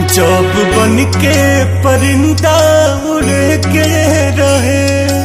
जब बन के परिंदा उड़ के रहे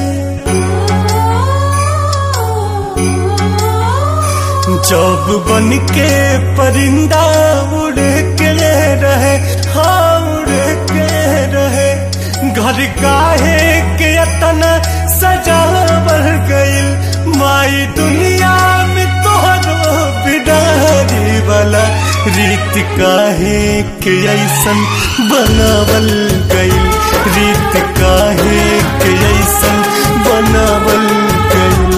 जब बन के परिंदा उड़ के रहे हाँ उड़ के रहे घर काहे के अतना सजा बढ़ गईल माई दुनिया में तोहरो बिडारी वाला रीत काहे के ऐसन बनावल गईल रीत काहे के ऐसन बनावल गईल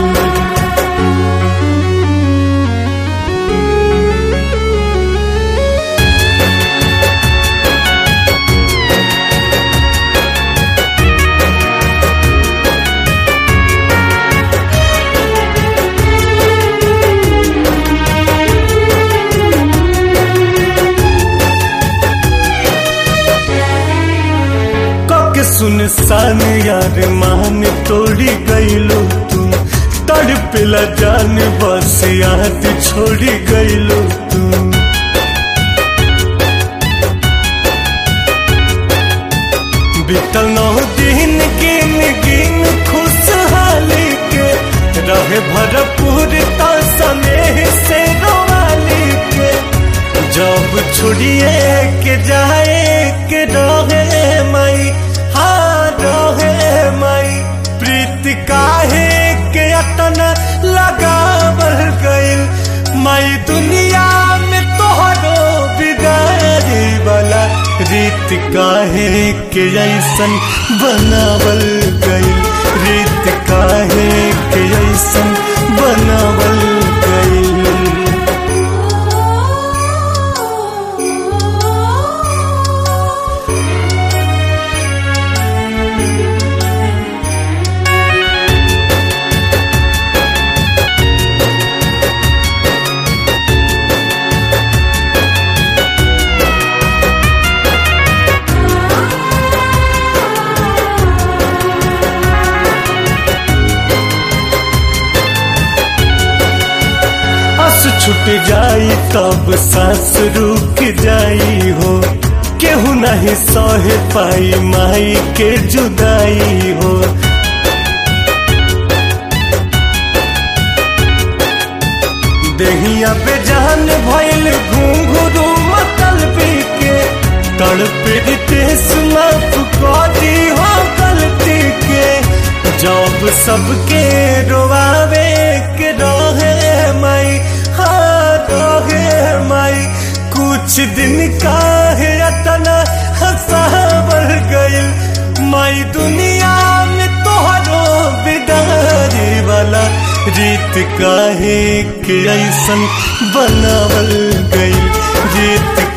के सुनसान यार मान तोड़ी गईलो तू तड़पिला जान बस याद छोड़ी गईलो तू बीतल नौ दिन गिन गिन खुशहाली के रहे भरपूर स्नेह से रोवाली के जब छोड़िए के जाए के रहे मई रहे माई प्रीति काहे के अतना लगा बढ़ गईल माई दुनिया में तोहरो बिगाड़ी वाला रीत काहे के ऐसन बनावल गईल रीत काहे के ऐसन बनावल गईल छूट जाई तब सांस रुक जाई हो केहू नहीं सह पाई माई के जुदाई हो देहिया पे जान भइल घुंघरू मतल के तड़पे रितेश माफ करी हो गलती के जब सबके रोवावे के रहे माई रहे माई कुछ दिन का है अतना हंसा बढ़ गई माई दुनिया में तोहरो बिदारी वाला रीत काहे के ऐसन बनावल गई रीत